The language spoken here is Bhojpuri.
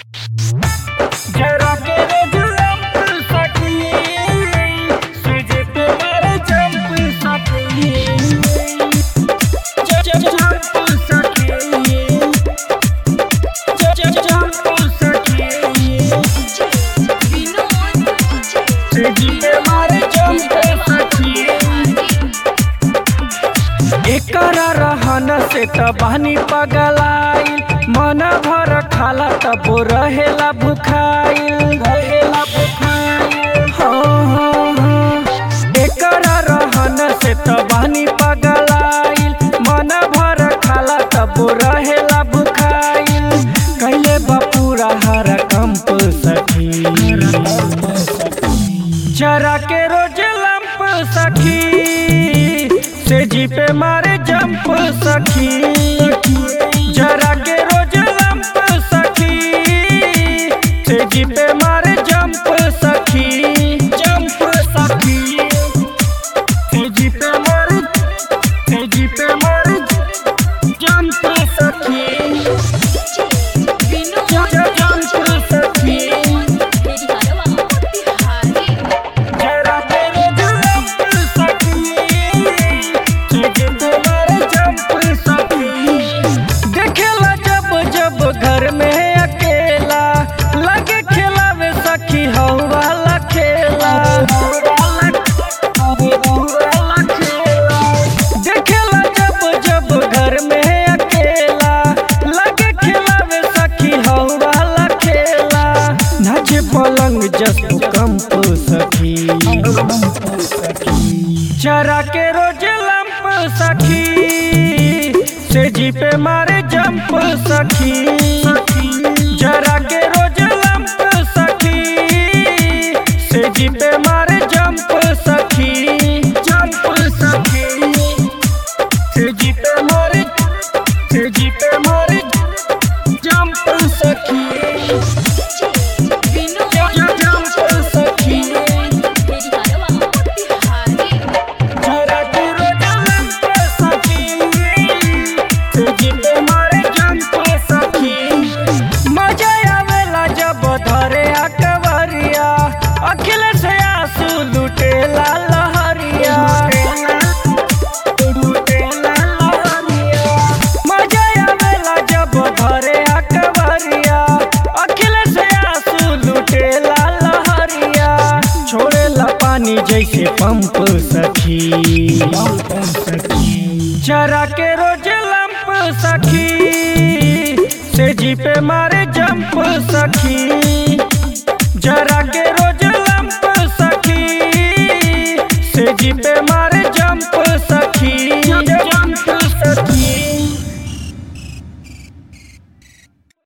जरा के रे जंप सकी सुजे पे मारे जंप सकी ज- ज- जंप सकी ज- ज- जंप सकी सुजे पे मारे जंप सकी एकरा रहन से त बानी पगलाइल मन भर खाला तब रहेला भुखाइल रहेला भुखाइल हो हो हो एकरा रहन से त बानी पगलाइल मन भर खाला तब रहेला भुखाइल कैले बपूरा हर कंप सखी जरा के रोज लंप सखी से जी पे मारे जंप सखी जरा के रोज लंप सखी से जी पे मारे जंप सखी जंप सखी से जी पे मारे से जी पे मारे जंप सखी जंप सखी जरा तेरे जंप सकी तुझे तुम्हारे जंप सकी देखेला जब जब घर में अकेला लगे खिलावे सखी हो वाला खेला देखेला जब जब घर में अकेला लगे खिलावे सखी हो वाला खेला नाचे पलंग जस कंप सखी चरा के रोज लंप सखी से जी पे मारे जंप सखी जरा के रोज लंप सखी से जी पे मारे जंप सखी जंप सखी से जी पे मारे से जी पे मारे जंप सखी जंप सखी जरा के रोज लंप सखी तुझी पे मारे जंप सखी मजा आवेला जब धरे अकबरिया अखिल से आंसू लुटेला लहरिया लुटेला लहरिया मजा आवेला जब धरे अकबरिया अखिल से आंसू लुटेला लहरिया छोड़ेला पानी जैसे पंप सखी जरा के रोज लंप सखी से जी पे मारे जंप सखी जरा के रोज लंप सखी से जी पे मारे